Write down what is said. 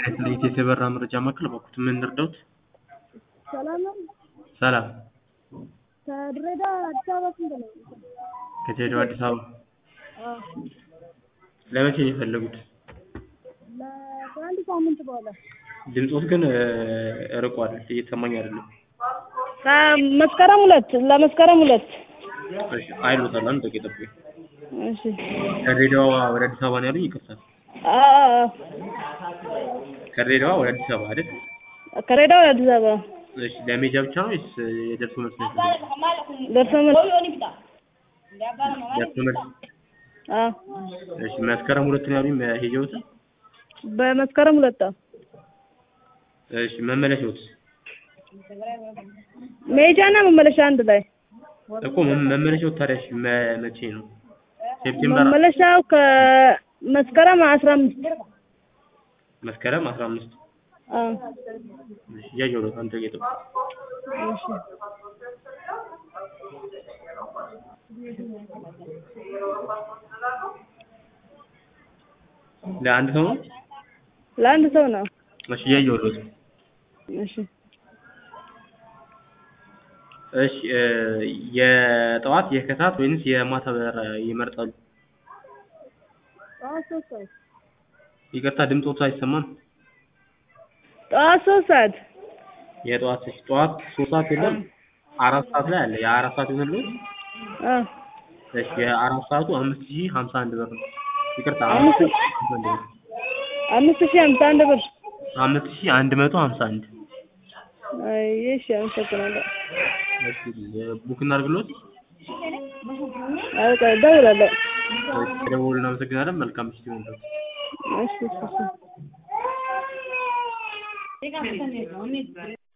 ለየት የተበራ መረጃ ማዕከል እባክዎት ምን ልርዳዎት? ሰላም ነው። ሰላም ከድሬዳዋ አዲስ አበባ ስንት ነው? ከድሬዳዋ አዲስ አበባ አዎ ለመቼ ነው የፈለጉት? ለ- ከአንድ ሳምንት በኋላ ድምፅዎት ግን ርቋል እየተሰማኝ አይደለም። ከመስከረም ሁለት ለመስከረም ሁለት እሺ አይሎታል አንድ ደቂቃ ይጠብቁኝ። እሺ ከድሬዳዋ ወደ አዲስ አበባ ነው ያሉኝ? ይቅርታ አዎ አዎ ከድሬዳዋ ወደ አዲስ አበባ አይደል? ከድሬዳዋ ወደ አዲስ አበባ እሺ ለሜጃ ብቻ ነው ወይስ የደርሶ መልስ ነው የፈለጉት? ደርሶ መልስ ደርሶ መልስ አዎ እሺ መስከረም ሁለት ነው ያሉኝ መሄጃዎት? በመስከረም ሁለት አዎ እሺ መመለሻዎት? መሄጃና መመለሻ አንድ ላይ እኮ መ- መመለሻዎት ታዲያ እሺ መ- መቼ ነው? ሴፕቴምበር መመለሻው ከመስከረም አስራ አምስት መስከረም አስራ አምስት አዎ እሺ እያየሁ ነው አንድ ደቂቃ ይጠብቁኝ። እሺ ለአንድ ሰው ነው? ለአንድ ሰው ነው እሺ እያየሁ ነው። እሺ እሺ እ የጠዋት የከሰዓት ወይንስ የማታ በረራ ይመርጣሉ? ጠዋት ሶስት ሰዓት ይቅርታ ድምፅዎት አይሰማም። ጠዋት ሶስት ሰዓት የጠዋት እሺ ጠዋት ሶስት ሰዓት የለም አራት ሰዓት ላይ አለ የአራት ሰዓት ይሆንልዎት? አዎ እሺ የአራት ሰዓቱ አምስት ሺህ ሀምሳ አንድ ብር ነው። ይቅርታ አምስት አምስት ሺህ ሀምሳ አንድ ብር አምስት ሺህ ሃምሳ አንድ ብር አምስት ሺህ አንድ መቶ ሀምሳ አንድ አይ እሺ አመሰግናለሁ እሺ ቡክ እናድርግልዎት? አይ ቆይ እደውላለሁ እሺ ስለደወሉ እናመሰግናለን። መልካም ምሽት ይሁንልዎት። እሺ እሺ እሺ